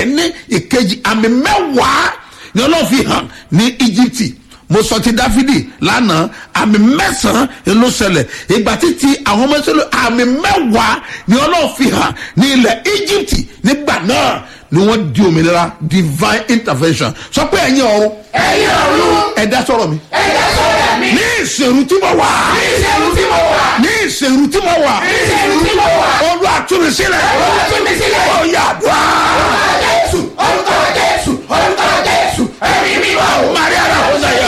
ní ìkejì àmì mẹ́wàá ni ọlọ́run fi hàn ní íjíbítì mo sọ ti dáfídì lánàá àmì mẹ́sàn-án ló ṣẹlẹ̀ ìgbà títí àwọn ọmọ ìṣẹ̀lẹ̀ àmì mẹ́wàá ni ọlọ́run fi hàn ní ilẹ̀ íjíbítì nígbà náà ni wọ́n di òmìnira divine intervention sọ pé ẹ̀yin ọ̀run ẹ̀yin ọ̀run ẹ̀dá sọ̀rọ̀ mi ẹ̀dá sọ̀rọ̀ mi ní ìṣèrú tí mo wà ní ìṣẹ́rù tí mo wà ní ìṣèrú tí mo wà ní ìṣẹ́rù tí mo wà olú àtúnisílẹ̀ Olúwa tú mi sílẹ̀. ó yà dùn orúkọ jésù orúkọ jésù orúkọ jésù ẹ̀mí mímọ́ o. maria la ó sẹ́yà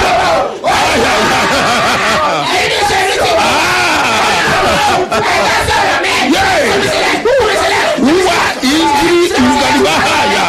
ẹ̀yin ní ìṣẹ́rù tí mo wà ẹ̀dá sọ̀rọ̀ mi Yay. tú mi sílẹ̀ tú mi sílẹ̀ wúwa ìdírí ìgbàlùbá àyà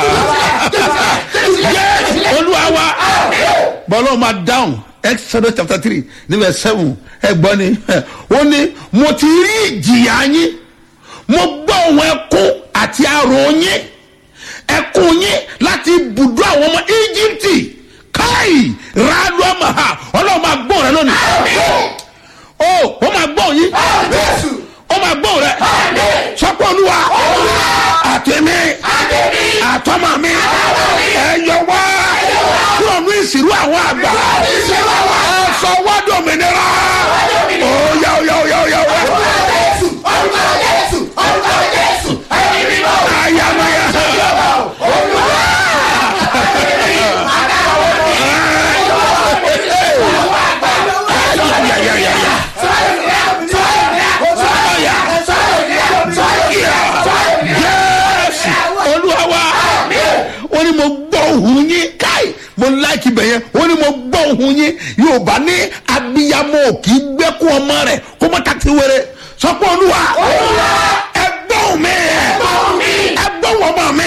yẹ olúwa wa bọ́lá máa dáhùn exodus chapter three ní verse seven ẹgbọ́n ni ó ní mo ti rí ìjìyà yín mo gbọ́ ohun ẹkún àti àrò yín ẹkún yín láti ibùdó àwọn ọmọ íjíbítì káì rádùámàhà ọlọ́run máa gbọ́ rẹ lónìí ó ó máa gbọ́ yín jésù ó máa gbọ́ rẹ sọ́kọ́ olúwa àtẹ̀mí àtọ́mọ mi ẹ yọ wá kúrò ní ìsìrú àwọn àgbà ẹ sọ wádùn òmìnira ó yá ó yá ó yá ó yá ó yá. jésù orúkọ jésù orúkọ jésù ẹ̀mí mímọ́ o. ayamaya ayayayaya yẹ́sì olúwa wa ó ní mo gbọ́ ohun yín káì mo láìkí bẹ̀ yẹn ó ní mo gbọ́ ohun yín yorùbá ní abiyamọ ò kì í gbẹ́kún ọmọ rẹ̀ kó mọ́ tàkì wéré sọ pé olúwa ẹ gbọ́ ohùn mi ẹ gbọ́ ohùn ọmọ mi